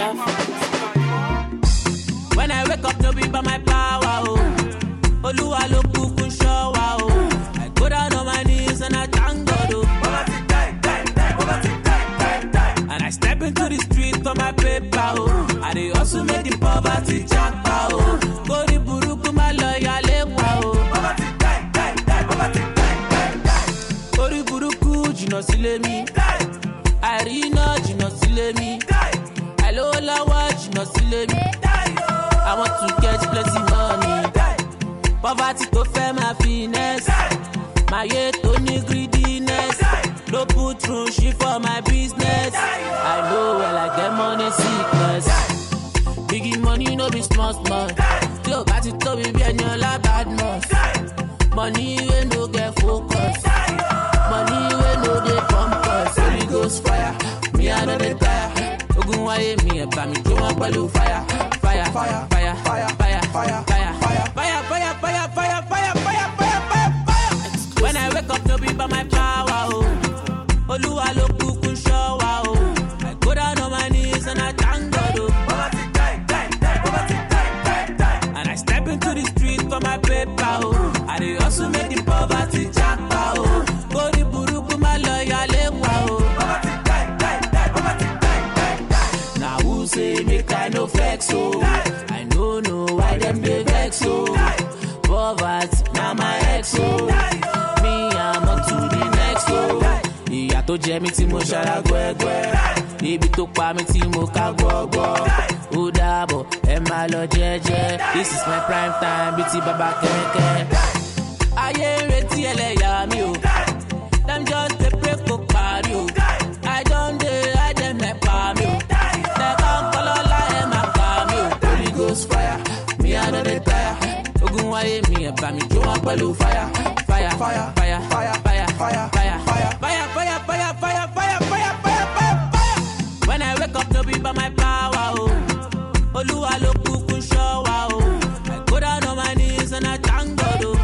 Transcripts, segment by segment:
When I wake up, no be by my power, oh. Oluwa ló kúkú ń ṣọ́ wa, oh. I go down on my knees and I thank God, oh. And I step into the street for my paper, oh. I dey hustle make the poverty japa, oh. Kórí burúkú má lọ yálé wa, oh. Kórí burúkú jìnnà sílé mi. Àìríná jìnnà sílé mi. Àìlówó lọ́wọ́ jìnnà sílé mi. I want to get plenty money. Poverty tó fẹ́ máa finesse. Máyé tó ní greediness. No put through shit for my business. I know well I get money sickness. Biggie money no be small small. Tí o bá ti tóbi bí ẹni ọlá badmus. Money wey no get focus. Money wey no dey pump us. Holy ghost fire, me I no dey tire. Ogun wáyé mi ẹ̀ bá mi jó wọn pẹ̀lú fire. Fire, fire, fire, fire, fire, fire, fire, fire, fire, fire, fire, fire, fire, fire, fire, fire. When I wake up, no be by my power, oh. Olúwa ló kúkú ń ṣọ́ wa, oh. I go down on my knees and I thank God, oh. And I step into the street for my paper, oh. I dey hustle make the poverty japa, oh. Kórí burúkú má lọ yálé wa, oh. Now who say make I no flex, oh. I no know why them dey vex, oh. Poverty na my ex, oh. Me I'm on to the next, oh. Ìyà tó jẹ mí tí mo ṣara gbẹ́gbẹ́. Ibi tó pa mí tí mo ká gbọ́gbọ́. Ó dàbọ̀, ẹ máa lọ jẹ́jẹ́. This is my prime time bíi ti bàbá kẹ̀kẹ́. Ayé ń retí ẹlẹ́yà mi o. Dem just dey pray kó parí o. I don dey hide dem nepa mi o. Tẹ̀ka ń kọ́ lọ́la ẹ̀ máa pa mi o. Holy ghost fire, mi I no dey tire. Ogun wáyé mi ẹ̀ bá mi jó wọn pẹ̀lú fire. Fire, fire, fire, fire, fire, fire, fire, fire, fire, fire, fire, fire, fire, fire, fire, fire. When I wake up, no be by my power, oh. Olúwa ló kúkú ń ṣọ́ wa, oh. I go down on my knees and I thank God, oh.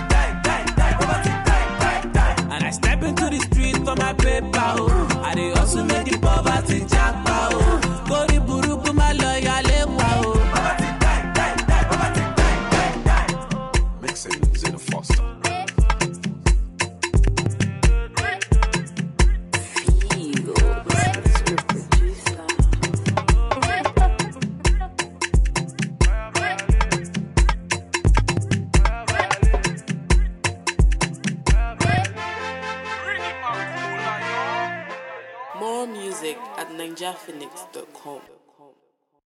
And I step into the street for my paper, oh. I dey hustle make the poverty japa, oh. Kórí burúkú má lọ yálé wa, oh. Mixing Zena Foster. More music at ninjaphoenix.com.